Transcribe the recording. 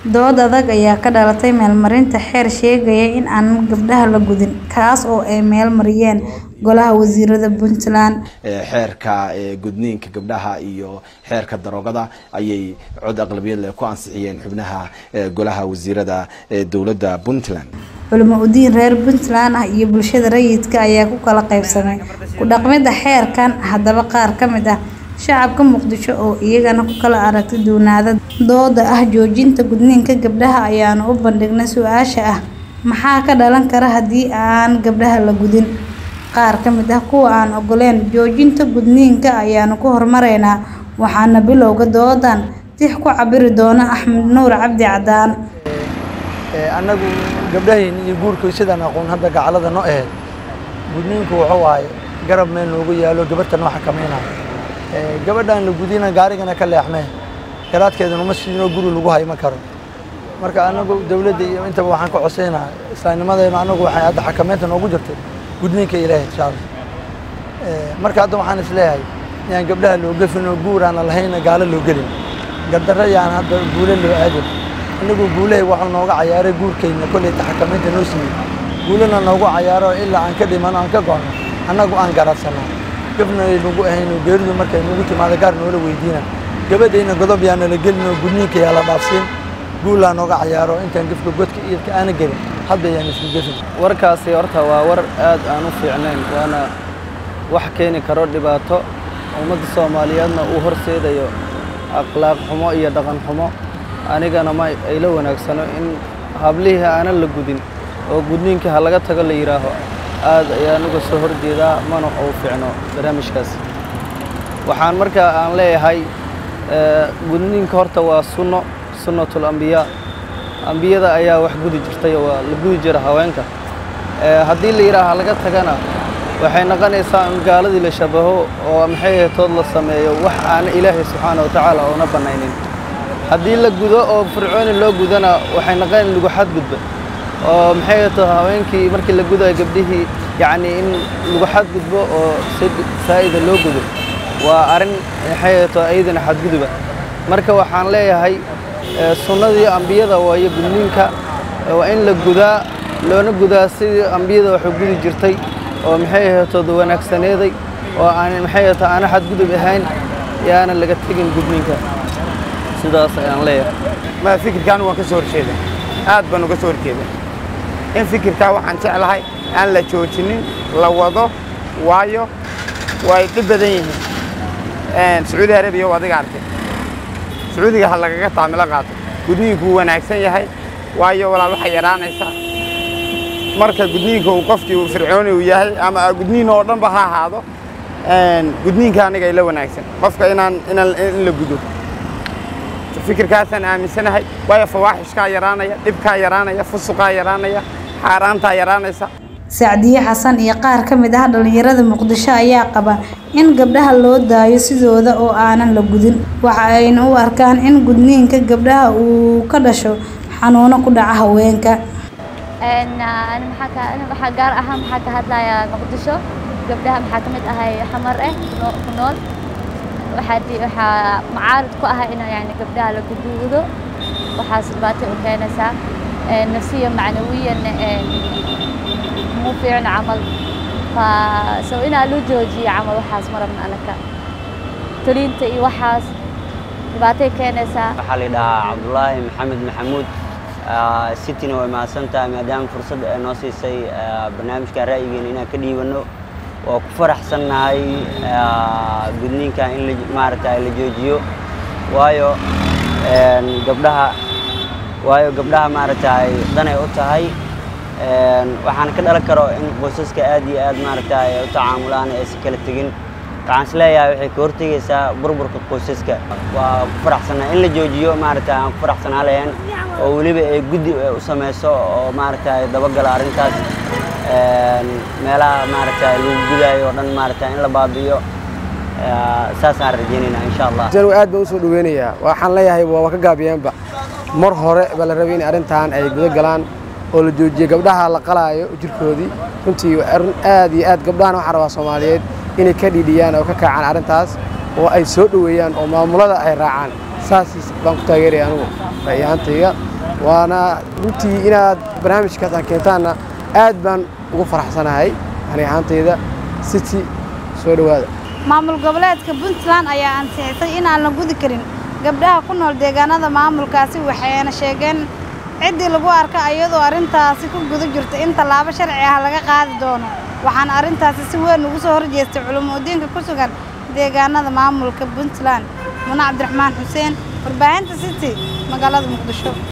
Dood adag ayaa ka dhalatay meelmarinta xeer sheegaya in aan gabdhaha la gudin, kaas oo ay meel mariyeen Golaha Wasiirada Puntland. xeerka gudniinka gabdhaha iyo xeerka daroogada ayay cod aqlabiyad leh ku ansixiyeen xubnaha golaha wasiirada dowladda puntland Culimo u diin reer Puntland ah iyo bulshada rayidka ayaa ku kala qaybsamay ku dhaqmida xeerkan. Haddaba qaar ka mid ah shacabka Muqdisho oo iyagana ku kala aragti duwanaada dooda ah joojinta gudniinka gabdhaha ayaanu u bandhignay su'aasha ah maxaa ka dhalan kara haddii aan gabdhaha la gudin. Qaar ka mid ah kuwa aan ogoleen joojinta gudniinka ayaanu ku hormaraynaa waxaana bilowga doodan tix ku cabiri doona Axmed Nuur Cabdi Cadaan. annagu gabdhahayna iyo guurka sidaan aqoon hadda gacalada noo ahayd gudniinku wuxuu waaye garab meel noogu yaalo gabarta noo xakamaynayo gabadhaan la gudina gaarigana ka leexmee garaadkeedana uma siinoo guri lagu hayma karo marka annagu dawladda iyo intaba waxaan ka codsaynaha islaamnimadeena annagu waxay hadda xakamaynta noogu jirtay gudniinka ilaahay insha allah marka hadda waxaan isleeyahay yaan gabdhaha loo gefin oo guur aan lahayna gaalo loo gelin gardarra yaan hadda guule loo aadin annagu guulahay waxaa nooga cayaaray guurkayna kolleyta xakamaynta noo siiyey guulana noogu cayaaro ilaa aan ka dhimano aan ka go'no annagu aan garaadsanaa gafna ay nagu ahayno geeridu markay nagu timaado gaar noola weydiina gabadhayna godob yaa nala gelin oo gudniinka yaa la dhaafsiin guulaa nooga cayaaro intaan gefka godka iidka aana gelin hadda yaan isku gefin warkaasi horta waa war aad aan u fiicnayn waana wax keeni karo dhibaato ummadda soomaaliyeedna uu horseedayo akhlaaq xumo iyo dhaqan xumo anigana ma ayla wanaagsano in hablihii aanan la gudin oo gudniinkii ha laga tago la yidhaaho aad ayaa anuga soo horjeedaa mana uu fiicno barnaamijkaas waxaan markaa aan leeyahay gudniinka horta waa sunno sunnatul ambiyaa ambiyada ayaa wax gudi jirtay waa la gudi jira haweenka haddii la yidhaaha ha laga tagana waxay noqonaysaa in gaaladii la shabaho oo maxay ahaytood la sameeyo wax aana ilaahay subxaana wa tacaala oona bannaynin haddii la gudo oo fircooni loo gudana waxay noqon lagu xadgudba oo maxay ahayto haweenkii markii la gudayo gabdhihii yacni in lagu xadgudbo oo si saa'ida loo gudo waa arrin maxay ahayto ayadana xadguduba marka waxaan leeyahay sunnadii ambiyada waayo gudniinka waa in la gudaa loona gudaa sidii ambiyada waxu gudi jirtay oo maxay ahaytood wanaagsaneeday oo aan maxay ahayto aana xadgudub ahayn yaana laga tegin gudniinka sidaas ayaan leeyahay ma fikirkaan waan ka soo horjeeda aad baan uga soo horjeeda in fikirkaa waxaan jeclahay aan la joojinin la wado waayo way dhib badan yihiin sacuudi arabiya waa adiga arkay sacuudiga ha lagaga taamilo qaato gudniinku wuu wanaagsan yahay waayo walaal waxay yaraanaysaa marka gudniinka uu qofkii uu fircooni uu yahay ama gudniin oo dhanba ha ahaado gudniinka aniga ila wanaagsan qofka inaan inaan in la gudo fikirkaasaan aaminsanahay waayo fawaaxishkaa yaraanaya dhibkaa yaraanaya fusuqaa yaraanaya xaaraantaa yaraanaysa Sacdiye Xasan iyo qaar ka mid ah dhalinyarada Muqdisho ayaa qaba in gabdhaha loo daayo sidooda oo aanan la gudin waxa ayna u arkaan in gudniinka gabdhaha uu ka dhasho xanuuno ku dhaca haweenka waxaa gaar ahaan maxaa ka hadlayaa muqdisho gabdhaha maxaa ka mid ahay xamar eh ku nool waxaa macaarid ku ah in yani gabdhaha la guduudo waxaas dhibaatay u keenaysaa nafsiya macnawiyan muu fiicno camal so inaa loo joojiyo camal waxaas ma rabna anaka toliinta iyo waxaas dhibaatay keenaysaa waxaa la yidhahaa cabdulaahi maxamed maxamuud cityna way mahadsan tahay maadaama fursad ay noo siisay barnaamijka ra'yigeena inaan ka dhiibanno waa ku faraxsannahay gudniinka in maaragta la joojiyo waayo gabdhaha waayo gabdhaha maaragtay danay u tahay waxaan ka dhalan karo in qoysaska aad iyo aad maaragta ay u tacaamulaan aysan kala tegin waxaan isleeyahay waxay ka hortegaysaa burburka qoysaska waa ku faraxsannahay in la joojiyo maaragta aan ku faraxsanaa lahayn oo weliba ay guddi u samayso oo maaragta dabagala arrintaas meelaha maaragta lagu gudaayo oo dhan maaragta in la baabi'iyo saasaan rajaynaynaa insha allah jan aad baan u soo dhaweynayaa waxaan leeyahay waa ka gaabiyeenba mar hore baa la rabay in arrintan ay guda galaan oo la joojiyo gabdhaha la qalaayo jirkoodii runtii arrin aad iyo aad gabdhahan waxaan rabaa soomaaliyeed inay ka dhiidhiyaan oo ka kaacaan arrintaas oo ay soo dhoweeyaan oo maamulada ay raacaan saas baan ku taageeraya anugu ra'yi ahaantayga waana runtii inaad barnaamijkaas aad keentaanna aad baan ugu faraxsanahay ani ahaantayda city soo dhowaada maamul goboleedka puntland ayaa ansixisay in aan la gudi karin gabdhaha ku nool deegaanada maamulkaasi waxayna sheegeen ciddii lagu arka iyadoo arrintaasi ku guda jirta in tallaabo sharci ah laga qaadi doono waxaana arrintaasi si weyn ugu soo horjeestay culumudiinka ku sugan deegaanada maamulka puntland muna cabdiraxmaan xuseen warbaahinta city magaalada muqdisho